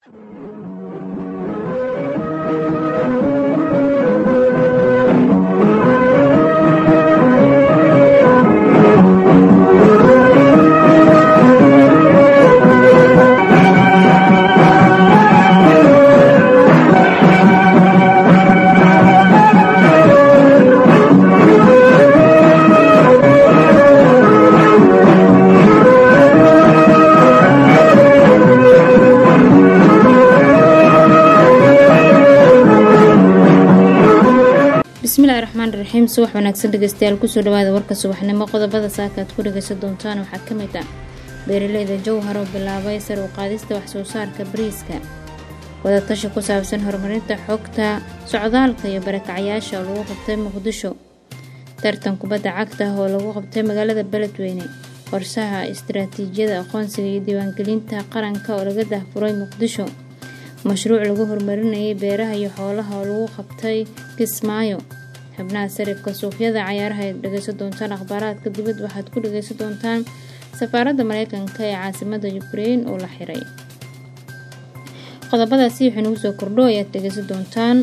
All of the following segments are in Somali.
bismillahi raxmaan raxiim subax wanaagsan dhegeystayaal kusoo dhawaada warka subaxnimo qodobada saaka aad ku dhageysan doontaan waxaa ka mid ah beeraleyda jowhar oo bilaabay sar u qaadista waxsoo saarka bariiska wadatashi ku saabsan horumarinta xogta socdaalka iyo barakacyaasha oo lagu qabtay muqdisho tartan kubadda cagta oo lagu qabtay magaalada beledweyne qorsaha istaraatiijiyada aqoonsiga iyo diiwaangelinta qaranka oo laga dahfuray muqdisho mashruuc lagu horumarinayay beeraha iyo xoolaha oo lagu qabtay kismaayo xubnaha sarifka suuqyada cayaaraha aad dhegeysan doontaan akhbaaraadka dibad waxaad ku dhageysan doontaan safaaradda mareykanka ee caasimada ukrein oo la xiray qodobadaasi waxay nagu soo kordho ayaad dhegeysan doontaan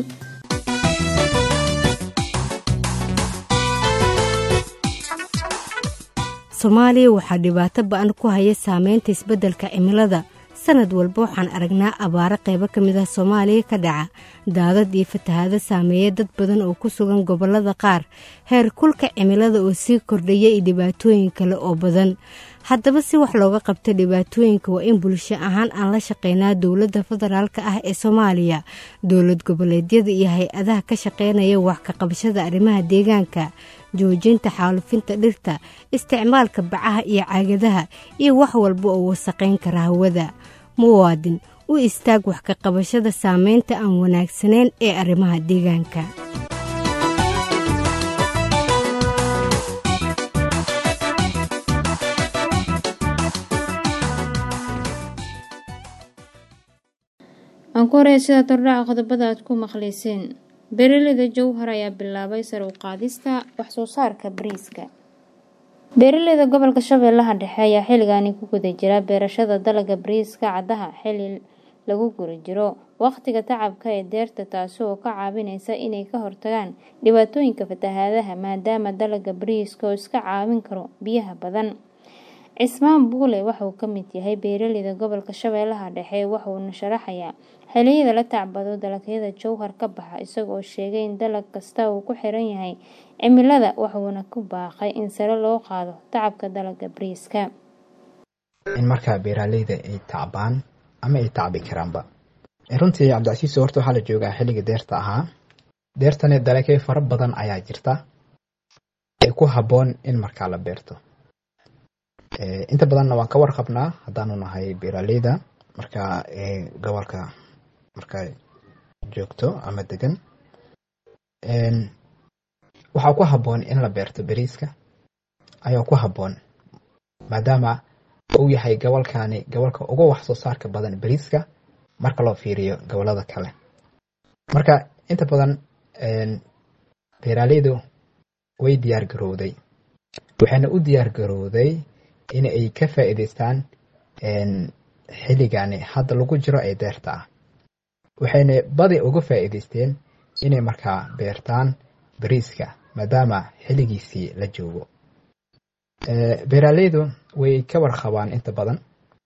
soomaaliya waxaa dhibaato ba-an ku haya saameynta isbeddelka cimilada sanad walba waxaan aragnaa abaaro qaybo ka mid ah soomaaliya ka dhaca daadad iyo fatahaado saameeya dad badan oo ku sugan gobollada qaar heer kulka cimilada oo sii kordhaya iyo dhibaatooyin kale oo badan haddaba si wax looga qabto dhibaatooyinka waa in bulsho ahaan aan la shaqeynaa dowladda federaalk ah ee soomaaliya dowlad goboleedyada iyo hay-adaha ka shaqeynaya wax ka qabashada arrimaha deegaanka joojinta xaalufinta dhirta isticmaalka bacaha iyo caagadaha iyo wax walba oo wasaqayn kara hawada muwaadin u istaag wax ka qabashada saameynta aan wanaagsanayn ee arrimaha deegaanka aan ku horey sida tordhaca qodobada aad ku maqlayseen beeraleyda jowhar ayaa bilaabay sar u qaadista waxsoo saarka bariiska beeraleyda gobolka shabeellaha dhexe ayaa xilligaani ku guda jira beerashada dalaga bariiska caddaha xilli lagu guri jiro wakhtiga tacabka ee deerta taasi oo ka caawinaysa inay ka hortagaan dhibaatooyinka fatahaadaha maadaama dalaga bariiska oo iska caawin karo biyaha badan cismaan buule waxauu ka mid yahay beeraleyda gobolka shabeellaha dhexe waxauna sharaxayaa xiliyada la tacbado dalagyada jowhar ka baxa isagoo sheegay in dalag kasta uu ku xiran yahay cimilada waxuuna ku baaqay in sare loo qaado tacabka dalaga bariiska in markaa beeraaleyda ay tacbaan ama ay tacbi karaanba runtii cabdicasiis horta waxaa la joogaa xilliga deerta ahaa deertani dalagyo fara badan ayaa jirta ee ku habboon in markaa la beerto inta badanna waan ka warqabnaa haddaanu nahay beeraaleyda markaa gobolka markaa joogto ama degan waxaa ku habboon in la beerto beriiska ayaa ku habboon maadaama uu yahay gobolkani gobolka uga wax soo saarka badan beriiska marka loo fiiriyo gobolada kale marka inta badan beeraaleydu way diyaar garowday waxayna u diyaar garowday in ay ka faa'iidaystaan xilligani hadda lagu jiro ee deerta ah waxayna badi uga faa'iidaysteen inay markaa beertaan bariiska maadaama xilligiisii la joogo beeraaleydu way ka warqabaan inta badan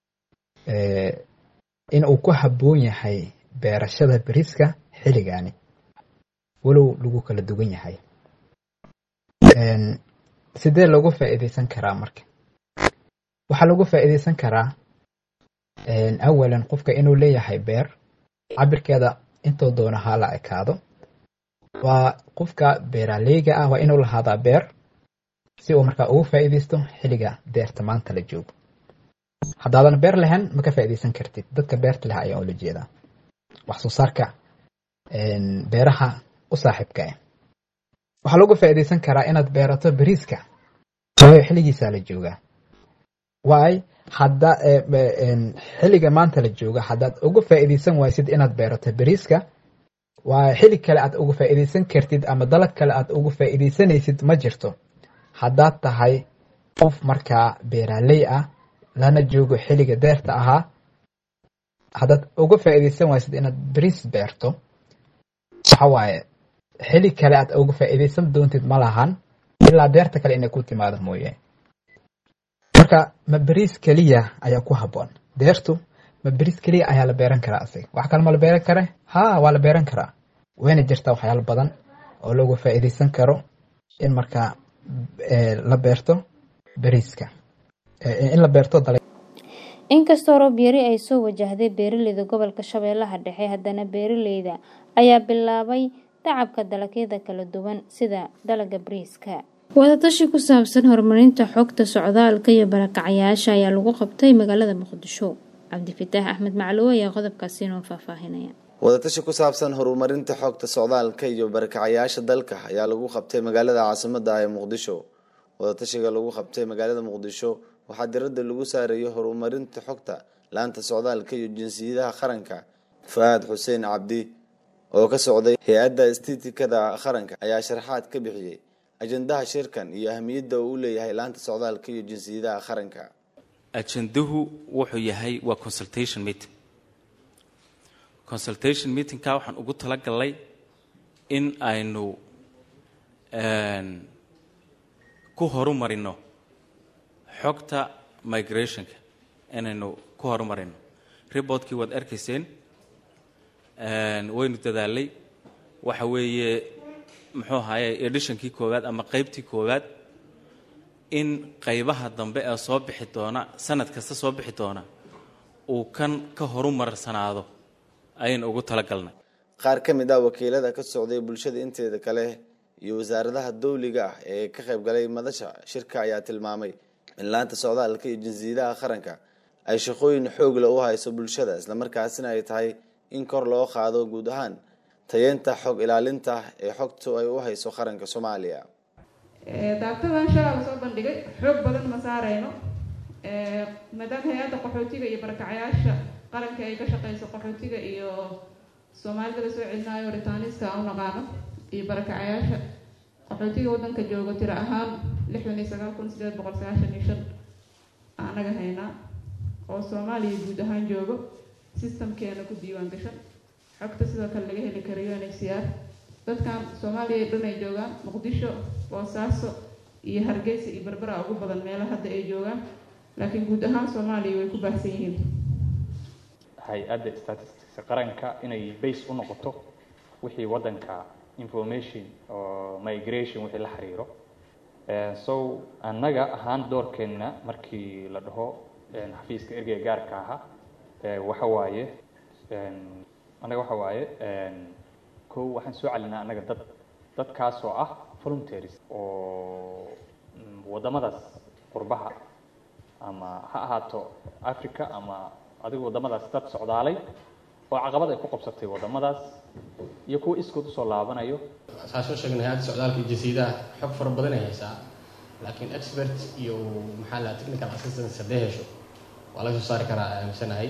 in uu ku habboon yahay beerashada bariiska xilligani walow lagu kala duwan yahay sidee loogu faa'iidaysan karaa marka waxaa lagu faa'iidaysan karaa awalan qofka inuu leeyahay beer cabirkeeda intuu doono ha la ekaado waa qofka beeraaleyga ah waa inuu lahaadaa beer si uu markaa ugu faa'iidaysto xilliga deerta maanta la joogo haddaadan beer lahayn ma ka faa'iidaysan kartid dadka beerta leh ayaa ula jeedaa wax soo saarka beeraha u saaxiibka ah waxaa lagu faa'iidaysan karaa inaad beerato beriiska waayo xilligiisaa la joogaa waay hadda xilliga maanta la jooga haddaad uga faa'iidaysan waysid inaad beerato beriiska waa xilli kale aad uga faa'iidaysan kartid ama dalag kale aad uga faa'iidaysanaysid ma jirto haddaad tahay qof markaa beeraaley ah lana joogo xilliga deerta ahaa haddaad uga faa'iidaysan waysid inaad bariis beerto waxa waaye xili kale aad uga faa'iidaysan doontid ma lahan ilaa beerta kale inay ku timaado mooye marka ma bariis keliya ayaa ku habboon beertu ma bariis keliya ayaa la beeran karaa asiga wax kale ma la beeran kare ha waa la beeran karaa wayna jirtaa waxyaalo badan oo looga faa'iidaysan karo in markaa la beerto bariiska in la beerto dala inkastoo roob yari ay soo wajahday beeraleyda gobolka shabeellaha dhexe haddana beeraleyda ayaa bilaabay tacabka dalagyada kala duwan sida dalaga bariiska wadatashi ku saabsan horumarinta xogta socdaalka iyo barakacyaasha ayaa lagu qabtay magaalada muqdisho cabdifitaax axmed macluw ayaa qodobkaasi inoo faahfaahinaya wadatashi ku saabsan horumarinta xogta socdaalka iyo barakacayaasha dalka ayaa lagu qabtay magaalada caasimada ah ee muqdisho wadatashiga lagu qabtay magaalada muqdisho waxaa diradda lagu saareeyay horumarinta xogta laanta socdaalka iyo jinsiyadaha qaranka fa-aad xuseen cabdi oo ka socday hay-adda istiitikada qaranka ayaa sharaxaad ka bixiyey ajendaha shirkan iyo ahamiyadda uu u leeyahay laanta socdaalka iyo jinsiyadaha qaranka ajenduhu wuxuu yahay waa consultation meeting consultation meetingka waxaan ugu talagalnay in aynu ku horumarino xogta migrationka inaynu ku horumarino reportkii waad arkayseen waynu dadaalay waxa weeye muxuu ahaye editionkii koowaad ama qeybtii koowaad in qeybaha dambe ee soo bixi doona sanad kasta soo bixi doona uu kan ka horumarsanaado ayaynu ugu talagalnay qaar ka mid ah wakiilada ka socday bulshada inteeda kale iyo wasaaradaha dawliga ah ee ka qayb galay madasha shirka ayaa tilmaamay in laanta socdaalka iyo jinsiyadaha qaranka ay shaqooyin xoogla u hayso bulshada islamarkaasina ay tahay in kor loo qaado guud ahaan tayeenta xog ilaalinta ee xogtu ay u hayso qaranka soomaaliya daabtadan shalaa la soo bandhigay xoog badan ma saarayno maadaama hay-adda qaxootiga iyo barakacayaasha qaranka ay ka shaqeyso qaxootiga iyo soomaalida la soo celinaayo ritaaniska aan u naqaano iyo barakacayaasha qaxootiga waddanka joogo tiro ahaan lixdan iyo sagaal kun sideed boqol sagaashan iyo shan anaga haynaa oo soomaaliya guud ahaan joogo systemkeena ku diiwaan gashan xogta sidoo kale laga heli karayo nhcr dadkan soomaaliya dhan ay joogaan muqdisho boosaaso iyo hargeysa iyo berbera ugu badan meelaha hadda ay joogaan laakiin guud ahaan soomaaliya way ku baahsan yihiin hay-adda statisticska qaranka inay base u noqoto wixii waddanka information oo migration wixii la xiriiro so annaga ahaan doorkeenna markii la dhaho xafiiska ergeyga gaarka ahaa waxa waaye annaga waxa waaye kow waxaan soo celinaa annaga dad dadkaas oo ah voluntaries oo waddamadaas qurbaha ama ha ahaato africa ama adigu waddamadaas dad socdaalay oo caqabad ay ku qabsatay waddamadaas iyo kuwa iskood usoo laabanayo saa soo sheegnay hay-adda socdaalka iyo jasiidaha xog fara badan ay haysaa laakiin expert iyo maxaa la technical assistance haddee hesho waa laga soo saari karaa aaminsanahay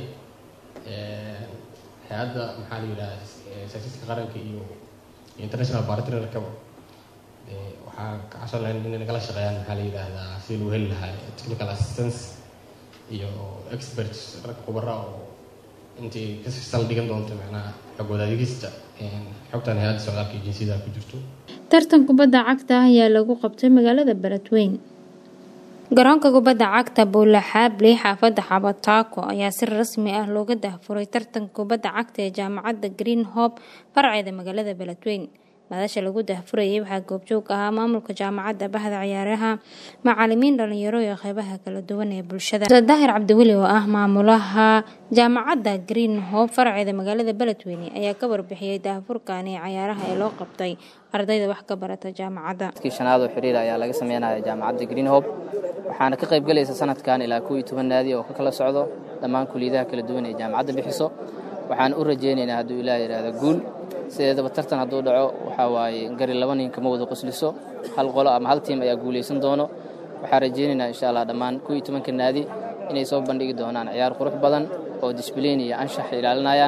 hay-adda maxaa la yidhaha statistiska qaranka iyo international partnerkaba waxaa ka cabsan lahayn inay nagala shaqeeyaan maxaa la yidhaahdaa sidii lagu heli lahaa technical assistance iyo experts rag khubara oo intii ka sal dhigan doonto macnaha xog wadaadegista xogtan hay-adda socdaalka iyo jinsiyadaha ku jirto tartan kubadda cagta ah ayaa lagu qabtay magaalada beledweyn garoonka kubadda cagta buulaxaable xaafadda xabataako ayaa si rasmi ah looga dahfuray tartanka kubadda cagta ee jaamacadda green hope farceeda magaalada beledweyn madasha lagu dahfurayay waxaa goobjoog ahaa maamulka jaamacadda bahda ciyaaraha macalimiin dhalinyaro iyo qeybaha kala duwan ee bulshada daahir cabdiweli oo ah maamulaha jaamacadda green hope farceeda magaalada beledweyne ayaa ka warbixiyey daahfurkani cayaaraha ee loo qabtay ardayda wax ka barata jaamacadda kii shanaad oo xiriir ayaa laga sameynaya jaamacadda green hope waxaana ka qayb galaysa sanadkan ilaa kuw iyo toban naadi oo ka kala socdo dhammaan kuliyadaha kala duwan ee jaamacadda bixiso waxaan u rajaynaynaa hadduu ilaah yidhaahdo guul sideedaba tartan hadduu dhaco waxaa waaye gari laba nin kama wada qosliso hal qolo ama hal tiim ayaa guulaysan doono waxaan rajaynaynaa insha allah dhammaan kuw iyo tobanka naadi inay soo bandhigi doonaan ciyaar qurux badan oo disbliin iyo anshax ilaalinayaan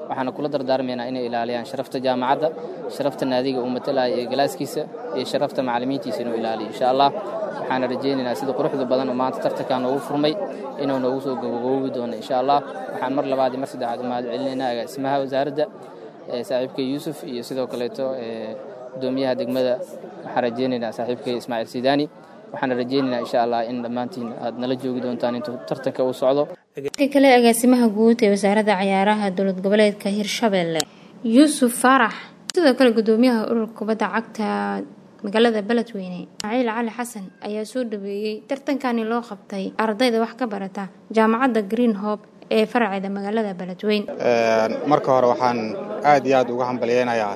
waxaana kula dardaarmaynaa inay ilaaliyaan sharafta jaamacadda sharafta naadiga uu matalaya ee galaaskiisa iyo sharafta macallimiintiisa inuu ilaaliyo insha allah waxaana rajaynaynaa sida quruxda badan oo maanta tartankan noogu furmay inuu noogu soo gabagaboobi doono insha allah waxaan mar labaad iyo mar saddexaad u mahad celinaynaa agaasimaha wasaaradda saaxiibka yuusuf iyo sidoo kaleeto gudoomiyaha degmada waxaan rajaynaynaa saaxiibkay ismaaciil sidaani waxaana rajaynaynaa insha allah in dhammaantiin aad nala joogi doontaan intuu tartanka uu socdo ka kale agaasimaha guud ee wasaaradda cayaaraha dowlad goboleedka hirshabelle yuusuf faarax sidoo kale gudoomiyaha ururka kubadda cagta magaalada beledweyne ismaaciil cali xasan ayaa soo dhaweeyey tartankani loo qabtay ardayda wax ka barata jaamacadda green hope ee faraceeda magaalada beledweyne marka hore waxaan aad iyo aad uga hambalyeynayaa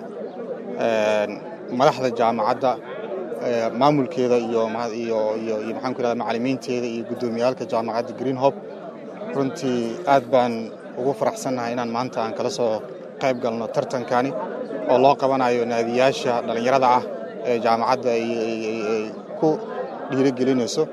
madaxda jaamacadda maamulkeeda iyo iyo maxaan ku irahda macallimiinteeda iyo guddoomiyaalka jaamacadda green hope runtii aad baan ugu faraxsannahay inaan maanta aan kala soo qayb galno tartankani oo loo qabanayo naadiyaasha dhallinyarada ah ee jaamacadda ay ku dhiirigelinayso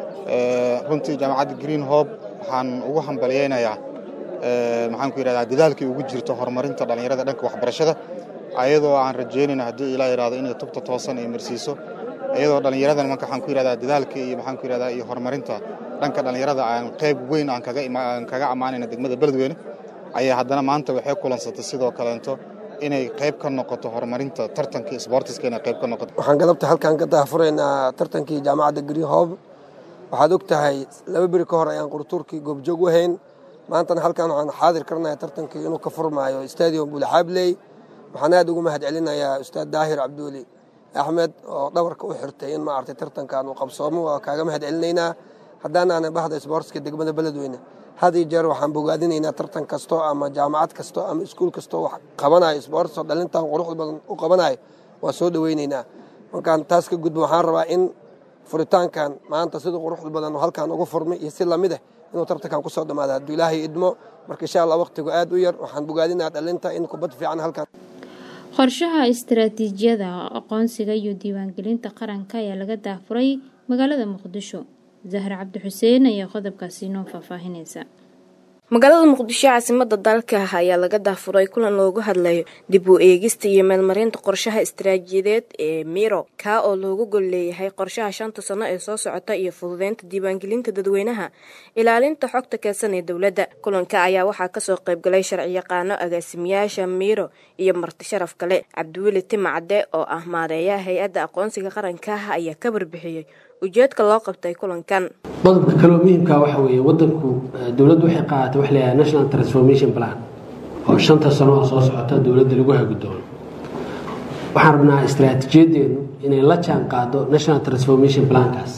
runtii jaamacadda green hope waxaan ugu hambalyeynayaa maxaan ku yidhahdaa dadaalkay ugu jirto horumarinta dhallinyarada dhanka waxbarashada ayadoo aan rajaynayno haddii ilaa yidhahdo inay tubta toosan ay marsiiso iyadoo dhallinyaradan marka waxaan ku yidhahdaa dadaalka iyo maxaan ku yidhahdaa iyo horumarinta dhanka dhallinyarada aan qayb weyn aan kaga aan kaga ammaanayna degmada beledweyne ayaa haddana maanta waxay kulansatay sidoo kaleento inay qayb ka noqoto horumarinta tartanka isboortiska inay qayb ka noqoto waxaan galabta halkan ka daahfuraynaa tartankii jaamacadda green hope waxaad og tahay laba beri ka hor ayaan qurtuurkii goobjoog u hayn maantana halkan waxaan xaadir karnaya tartankii inuu ka furmaayo stadium buulxaabley waxaan aad ugu mahad celinayaa ustaad daahir cabduuli axmed oo dhabarka u xirtay in maaragtay tartankan uu qabsoomo waa kaaga mahad celinaynaa haddaanaana bahda isboortska degmada beledweyne had iyo jeer waxaan bogaadinaynaa tartan kasto ama jaamacad kasto ama iskuul kastoo wax qabanayo isboorts oo dhalintan quruxda badan u qabanayo waa soo dhoweynaynaa markaan taas ka gudbo waxaan rabaa in furitaankan maanta sida quruxda badan halkan ugu furmay iyo si lamid ah inuu tartankan kusoo dhamaada hadduu ilaahay idmo marka insha allah waqtigu aad u yar waxaan bogaadinaa dhalinta in kubad fiican halkan qorshaha istaraatiijiyada aqoonsiga iyo diiwaangelinta qaranka ayaa laga daafuray magaalada muqdisho zahra cabdi xuseen ayaa qodobkaasi noo faahfaahinaysa magaalada muqdisho caasimada dalka ayaa laga daafuray kulan loogu hadlayo dib u eegista iyo meelmarinta qorshaha istaraatiijiyadeed ee miro kaa oo loogu gol leeyahay qorshaha shanta sano ee soo socota iyo fududeynta diiwaangelinta dadweynaha ilaalinta xogta keedsan ee dowladda kulanka ayaa waxaa kasoo qaybgalay sharciyaqaano agaasimiyaasha miro iyo marti sharaf kale cabdiweli timacde oo ah maareeyaha hay-adda aqoonsiga qaranka ayaa ka warbixiyey ujeedka loo qabtay kulankan qodobka kaloo muhiimka waxa weeye wadanku dowladdu waxay qaadatay wax leeyahay national transformation plan oo shanta sano oo soo socota dowladda lagu hagi doono waxaan rabnaa istaraatiijiyadeenu inay la jaan qaado national transformation plankaas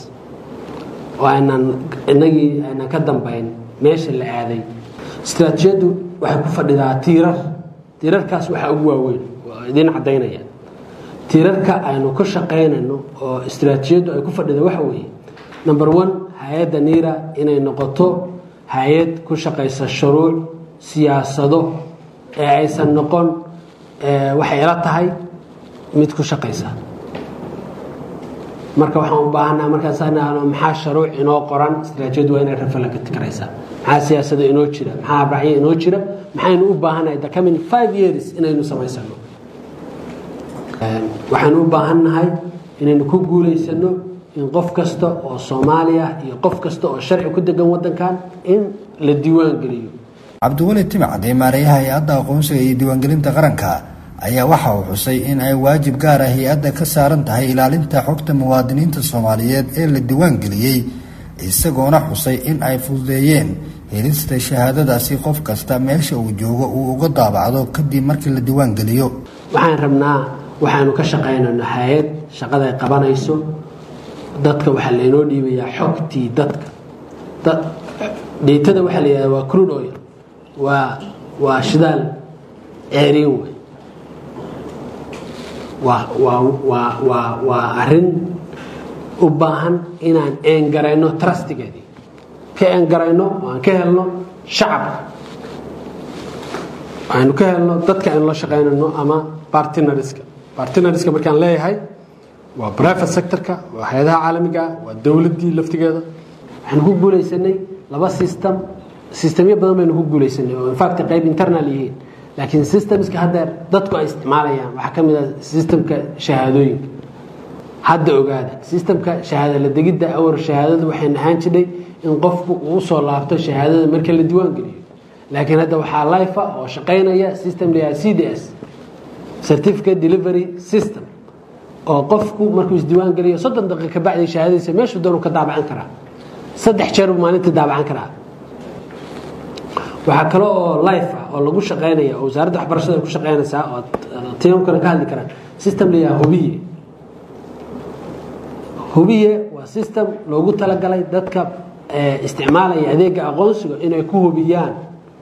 oo aynaan inagii aynan ka dambayn meesha la aaday istaraatiijiyaddu waxay ku fadhidaa tiirar tiirarkaas waxaa ugu waaweyn oo idiin caddaynaya tiirarka aynu ka shaqaynayno oo istaraatiijiyaddu ay ku fadhida waxa weeye number one hay-adda niira inay noqoto hay-ad ku shaqaysa shuruuc siyaasado ee aysan noqon waxay ila tahay mid ku shaqaysa marka waxaan u baahanaa markaasano maxaa sharuuc inoo qoran istaraatijiyaddu waa inay rafalagati karaysaa maxaa siyaasado inoo jira maxaa abracyo inoo jira maxaynu u baahanahay the coming five years inaynu samaysano waxaan u baahannahay inaynu ku guulaysano in qof kasta oo soomaaliya iyo qof kasta oo sharci ku degan wadankan in la diiwaan geliyo cabdiweli timacde maareeyaha hay-adda aqoonsiga iyo diiwaangelinta qaranka ayaa waxa uu xusay in ay waajib gaar ah hay-adda ka saaran tahay ilaalinta xogta muwaadiniinta soomaaliyeed ee la diiwaangeliyey isagoona xusay in ay fududeeyeen helista shahaadadaasi qof kasta meesha uu joogo uu uga daabacdo kadib markii la diiwaangeliyo waxaan rabnaa waxaanu ka shaqaynayno hay-ad shaqada ay qabanayso dadka waxaa laynoo dhiibayaa xogtii dadka dheytada waxaa la yidhahda waa crude oil waa waa shidaal ceeriin wey waa waa waa waa waa arrin u baahan inaan eengarayno trustigeedii ka eengarayno aan ka helno shacabka aynu ka helno dadka aynu la shaqaynayno ama bartinariska bartinariska markaan leeyahay waa private sectorka waa hay-adaha caalamiga ah waa dowladdii laftigeeda waxaanu ku guulaysanay laba system systemyo badan baynu ku guulaysanay oo infact qayb internal yihiin laakiin systemska haddeer dadku ay isticmaalayaan waxaa ka mid ah systemka shahaadooyinka hadda ogaada systemka shahaada la degidda awar shahaadadu waxayna ahaan jidhay in qofku uu usoo laabto shahaadada marka la diiwaan geliyo laakiin hadda waxaa life ah oo shaqaynaya system layaha c d s certificate delivery system oo qofku markuu isdiiwaan geliyo soddon daqiiqa kabacdi shahaadadiisa meeshuu doonu ka daabacan karaa saddex jeer buu maalintii daabacan karaa waxaa kale oo life ah oo lagu shaqaynaya oo wasaaradda waxbarashada ay ku shaqaynaysaa oo tiimamkana ka hadli karaan system layaha hubiye hubiye waa system loogu talagalay dadka isticmaalaya adeega aqoonsiga inay ku hubiyaan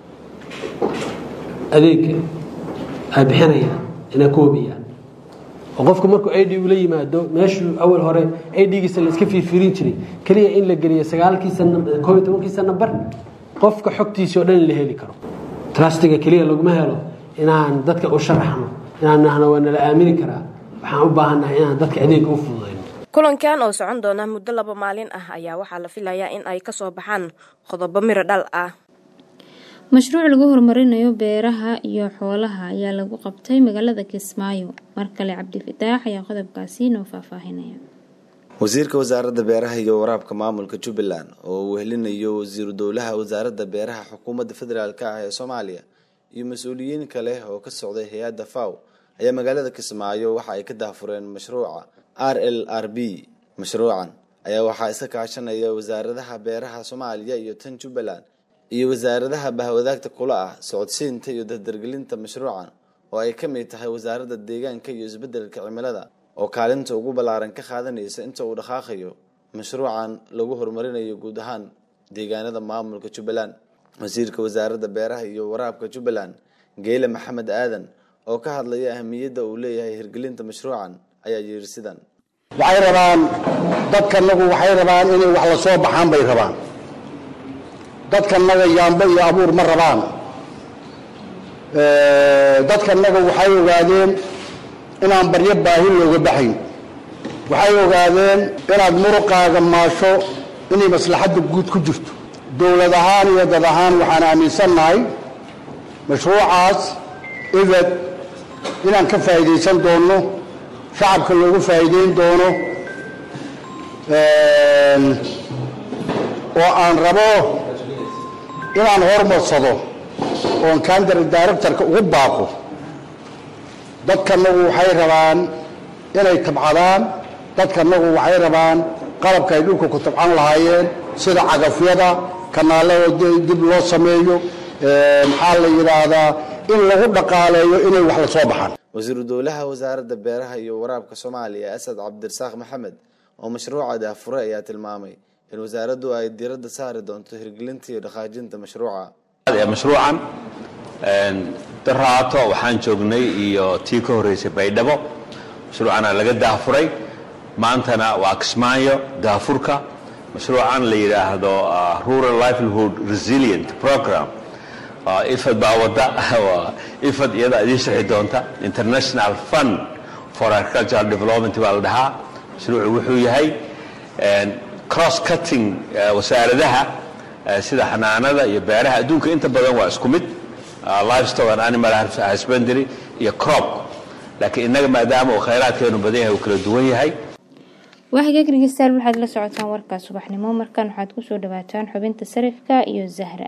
adeega ay bixinayaan inay ku hubiyaan oo qofku markuu id ula yimaado meeshuu awal hore idgiisa layska fiirfiirin jiray keliya in la geliyo sagaalkiisa koob iyo tobankiisa namber qofka xogtiisii o dhan in la heli karo trustiga keliya laguma helo inaan dadka u sharaxno inaan nahno waa nala aamini karaa waxaan u baahannahay inaan dadka adeega u fududayn kulankan oo socon doona muddo laba maalin ah ayaa waxaa la filayaa in ay kasoo baxaan qodobo miro dhal ah mashruuc lagu horumarinayo beeraha iyo xoolaha ayaa lagu qabtay magaalada kismaayo mar kale cabdifataax ayaa qodobkaasi noo faahfaahinaya wasiirka wasaaradda beeraha iyo waraabka maamulka jubbaland oo uu wehelinayo wasiiru dowlaha wasaaradda beeraha xukuumadda federaalk ah ee soomaaliya iyo mas-uuliyiin kale oo ka socday hay-adda faw ayaa magaalada kismaayo waxa ay ka daahfureen mashruuca r l r b mashruucan ayaa waxaa iska kaashanaya wasaaradaha beeraha soomaaliya iyo tan jubbaland iyo wasaaradaha bahwadaagta kula ah socodsiinta iyo dardargelinta mashruucan oo ay ka mid tahay wasaaradda deegaanka iyo isbeddelka cimilada oo kaalinta ugu ballaaran ka qaadanaysa inta uu dhaqaaqayo mashruucan lagu horumarinayo guud ahaan deegaanada maamulka jubbaland wasiirka wasaaradda beeraha iyo waraabka jubbaland geyle maxamed aadan oo ka hadlaya ahamiyadda uu leeyahay hirgelinta mashruucan ayaa yidhi sidan waxay rabaan dadkanagu waxay rabaan inay wax la soo baxaan bay rabaan dadkanaga yaambo iyo abuur ma rabaan dadkanaga waxay ogaadeen inaan baryo baahi looga baxayn waxay ogaadeen inaad muruqaaga maasho inay maslaxadda guud ku jirto dowlad ahaan iyo dad ahaan waxaan aaminsannahay mashruucaas ibad inaan ka faa'iidaysan doonno shacabka loogu faa'iidayn doono oo aan rabo inaan hormarsado oon kandari directorka ugu baaqo dadkanagu waxay rabaan inay tabcadaan dadkanagu waxay rabaan qalabka ay dhulka ku tabcan lahaayeen sida cagafyada kanaalada dib loo sameeyo maxaa la yidhaahdaa in lagu dhaqaaleeyo inay wax la soo baxaan wasiiru dowlaha wasaaradda beeraha iyo waraabka soomaaliya asad cabdirasaaq maxamed oo mashruuca daahfuray ayaa tilmaamay in wasaaraddu ay diiradda saari doonto hirgelinta iyo dhaqaajinta mashruuca mashruucan daraato waxaan joognay iyo tii ka horreysay baydhabo mashruucana laga daahfuray maantana waa kismaayo daafurka mashruucan la yidhaahdo rural livelihood resilient program ifad baa wadda ifad iyada idiin sharxi doonta international fund for agricultural development baa la dhahaa mashruucu wuxuu yahay cross cutting wasaaradaha sida xanaanada iyo beeraha adduunka inta badan waa isku mid livestock and animal husbandry iyo crop laakiin innaga maadaama uu khayraadkeenu badan yahay uu kala duwan yahay waaxiga dhegeystayaal waxaad la socotaan warkaa subaxnimo markan waxaad kusoo dhawaataan xubinta sarifka iyo zahra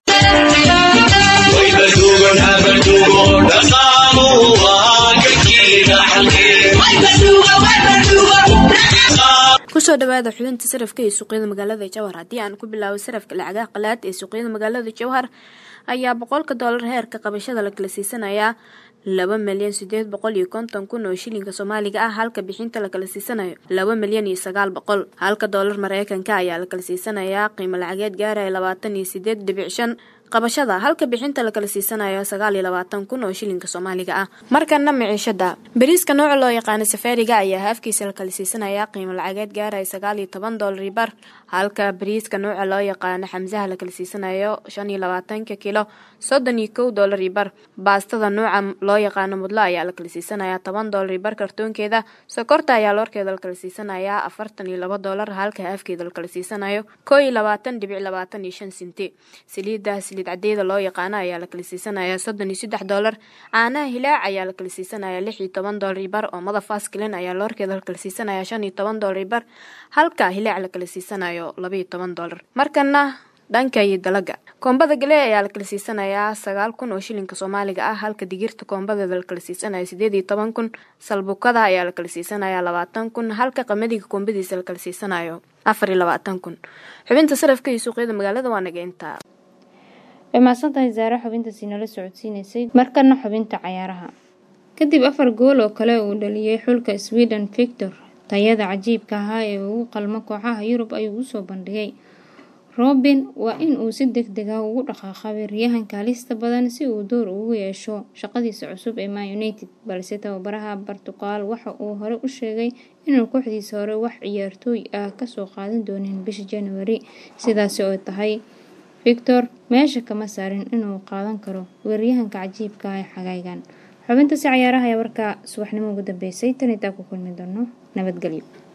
kusoo dhawaada xubinta sarafka ee suuqyada magaalada jawhar haddii aan ku bilaabo sarafka lacagaha qalaad ee suuqyada magaalada jawhar ayaa boqolka doolar heerka qabashada la kala siisanayaa laba milyan sideed boqol iyo konton kun oo shilinka soomaaliga ah halka bixinta la kala siisanayo laba milyan iyo sagaal boqol halka doolar mareykanka ayaa la kala siisanayaa qiimo lacageed gaaraya labaatan iyo sideed dhibic shan qabashada halka bixinta la kala siisanayo sagaal iyo labaatan kun oo shilinka soomaaliga ah markana miciishada bariiska nooca loo yaqaano safaariga ayaa haafkiisa la kala siisanayaa qiimo lacageed gaaraya sagaal iyo toban doolar bar halka bariiska nooca loo yaqaano xamsaha la kala siisanayo shan iyo labaatanka kilo soddon iyo kow doolar bar baastada nooca loo yaqaano mudlo ayaa la kala siisanayaa toban doolar bar kartoonkeeda sokorta ayaa loorkeeda la kala siisanayaa afartan iyo laba doolar halka haafkeeda la kala siisanayo koo iyo labaatan dhibic labaatan iyo shan sinti saliida saliid cadeeda loo yaqaano ayaa la kala siisanayaa soddon iyo saddex doolar caanaha hilaac ayaa la kala siisanayaa lix iyo toban doolar iyo bar oomada faskilin ayaa loorkeeda la kala siisanayaa shan iyo toban doolar iyo bar halka hilaac la kala siisanayo laba iyo toban doolar markana dhanka iyo dalaga koombada galee ayaa la kala siisanayaa sagaal kun oo shilinka soomaaliga ah halka digirta koombadeeda la kala siisanayo sideed iyo toban kun salbukada ayaa la kala siisanayaa labaatan kun halka qamadiga koombadiisa la kala siisanayo afar iyo labaatan kun xubinta sarafka iyo suuqyada magaalada waa naga intaa way mahadsantahay zaare xubintaasi nala socodsiinaysay markana xubinta cayaaraha kadib afar gool oo kale uu dhaliyey xulka sweden victor tayada cajiibka ahaa ee ugu qalmo kooxaha yurub ayuu usoo bandhigay robin waa in uu si deg deg ah ugu dhaqaaqa weeraryahanka halista badan si uu door ugu yeesho shaqadiisa cusub ee man united balse tababaraha bortuqal waxa uu hore u sheegay inuu kooxdiisa hore wax ciyaartooy ah kasoo qaadan doonin bisha january sidaasi oo tahay victor meesha kama saarin inuu qaadan karo weeraryahanka cajiibka ah ee xagaygan xubintaasi cayaaraha ayaa warka subaxnimo ugu dambeysay tan intaa ku kulmi doono nabadgelyo